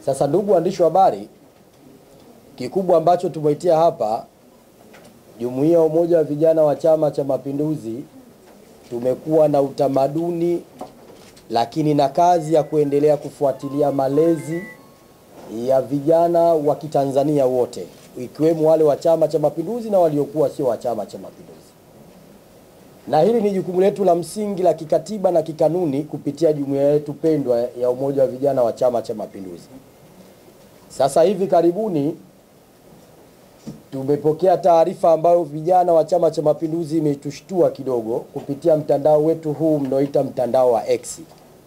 Sasa ndugu waandishi wa habari, kikubwa ambacho tumeitia hapa, Jumuiya ya Umoja wa Vijana wa Chama cha Mapinduzi tumekuwa na utamaduni lakini na kazi ya kuendelea kufuatilia malezi ya vijana wa Kitanzania wote ikiwemo wale wa Chama cha Mapinduzi na waliokuwa sio wa Chama cha Mapinduzi, na hili ni jukumu letu la msingi la kikatiba na kikanuni kupitia jumuiya yetu pendwa ya Umoja wa Vijana wa Chama cha Mapinduzi. Sasa hivi karibuni tumepokea taarifa ambayo vijana wa Chama cha Mapinduzi imetushtua kidogo kupitia mtandao wetu huu mnaoita mtandao wa X.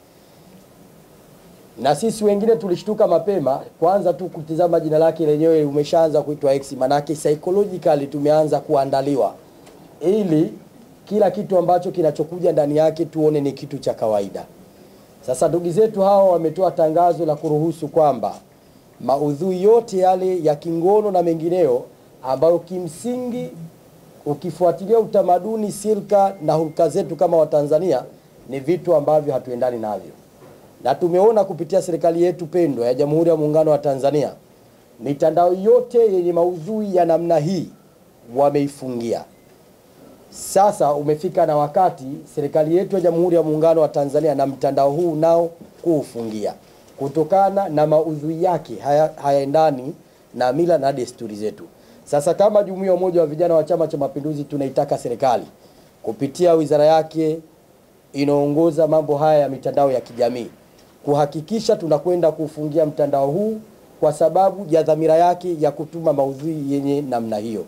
Na sisi wengine tulishtuka mapema, kwanza tu kutizama jina lake lenyewe umeshaanza kuitwa X, manake psychologically tumeanza kuandaliwa ili kila kitu ambacho kinachokuja ndani yake tuone ni kitu cha kawaida. Sasa ndugu zetu hawa wametoa tangazo la kuruhusu kwamba maudhui yote yale ya kingono na mengineyo ambayo kimsingi ukifuatilia utamaduni, silka na hulka zetu kama Watanzania ni vitu ambavyo hatuendani navyo, na tumeona kupitia serikali yetu pendwa ya Jamhuri ya Muungano wa Tanzania, mitandao yote yenye maudhui ya namna hii wameifungia. Sasa umefika na wakati serikali yetu ya Jamhuri ya Muungano wa Tanzania na mtandao huu nao kuufungia kutokana na maudhui yake haya- hayaendani na mila na desturi zetu. Sasa kama Jumuiya ya Umoja wa Vijana wa Chama cha Mapinduzi tunaitaka serikali kupitia wizara yake inaongoza mambo haya ya mitandao ya kijamii kuhakikisha tunakwenda kuufungia mtandao huu kwa sababu ya dhamira yake ya kutuma maudhui yenye namna hiyo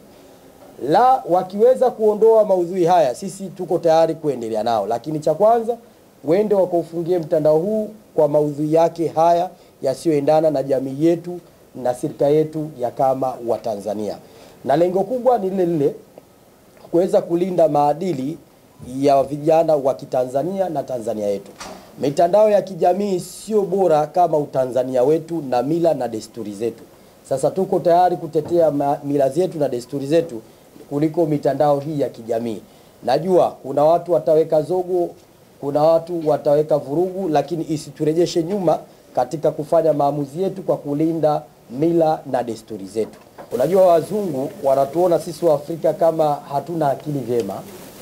la wakiweza kuondoa maudhui haya, sisi tuko tayari kuendelea nao, lakini cha kwanza wende wakaufungie mtandao huu kwa maudhui yake haya yasiyoendana na jamii yetu na sirika yetu ya kama Watanzania, na lengo kubwa ni lile lile kuweza kulinda maadili ya vijana wa Kitanzania na Tanzania yetu. Mitandao ya kijamii sio bora kama utanzania wetu na mila na desturi zetu. Sasa tuko tayari kutetea ma- mila zetu na desturi zetu kuliko mitandao hii ya kijamii. Najua kuna watu wataweka zogo, kuna watu wataweka vurugu, lakini isiturejeshe nyuma katika kufanya maamuzi yetu kwa kulinda mila na desturi zetu. Unajua, wazungu wanatuona sisi wa Afrika kama hatuna akili vyema,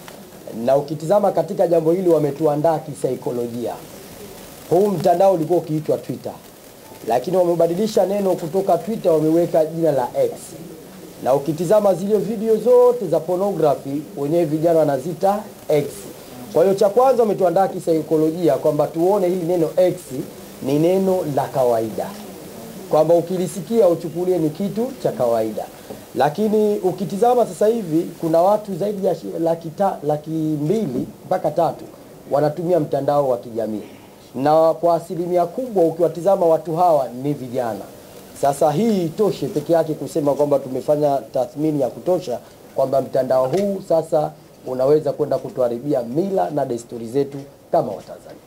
na ukitizama katika jambo hili wametuandaa kisaikolojia. Huu mtandao ulikuwa ukiitwa Twitter, lakini wamebadilisha neno kutoka Twitter, wameweka jina la X, na ukitizama zile video zote za pornography wenyewe vijana wanazita X. Kwa hiyo cha kwanza wametuandaa kisaikolojia kwamba tuone hili neno X ni neno la kawaida kwamba ukilisikia uchukulie ni kitu cha kawaida, lakini ukitizama sasa hivi kuna watu zaidi ya shi- laki, ta, laki mbili mpaka tatu wanatumia mtandao wa kijamii, na kwa asilimia kubwa ukiwatizama watu hawa ni vijana. Sasa hii itoshe peke yake kusema kwamba tumefanya tathmini ya kutosha kwamba mtandao huu sasa unaweza kwenda kutuharibia mila na desturi zetu kama Watanzania.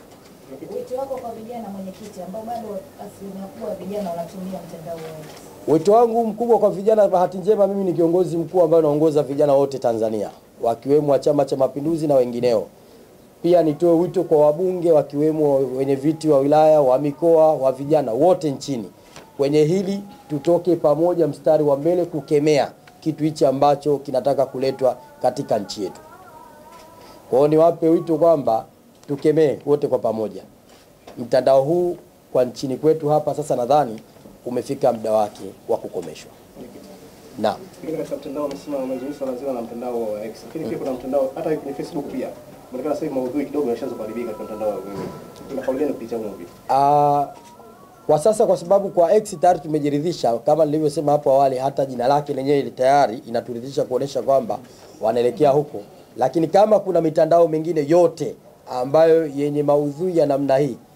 Wito wako kwa vijana mwenyekiti, ambao bado asilimia kubwa ya vijana wanatumia mtandao wa Wito wangu mkubwa kwa vijana, bahati njema mimi ni kiongozi mkuu ambaye naongoza vijana wote Tanzania, wakiwemo wa Chama cha Mapinduzi na wengineo. Pia nitoe wito kwa wabunge wakiwemo wenye viti wa wilaya, wa mikoa, wa vijana wote nchini. Kwenye hili tutoke pamoja mstari wa mbele kukemea kitu hichi ambacho kinataka kuletwa katika nchi yetu. Kwa hiyo niwape wito kwamba tukemee wote kwa pamoja mtandao huu kwa nchini kwetu hapa. Sasa nadhani umefika muda wake wa kukomeshwa. Naam. Pengine katika mtandao wamesema wamezungumza swala zima la mtandao wa X, lakini pia kuna mtandao hata kwenye Facebook pia inaonekana sasa hivi maudhui kidogo yashaanza kuharibika katika mtandao wa wewe. Ina kauli gani kupitia huo vipi? Ah, kwa sasa kwa sababu kwa X tayari tumejiridhisha kama nilivyosema hapo awali, hata jina lake lenyewe tayari inaturidhisha kuonesha kwamba wanaelekea huko, lakini kama kuna mitandao mingine yote ambayo yenye maudhui ya namna hii,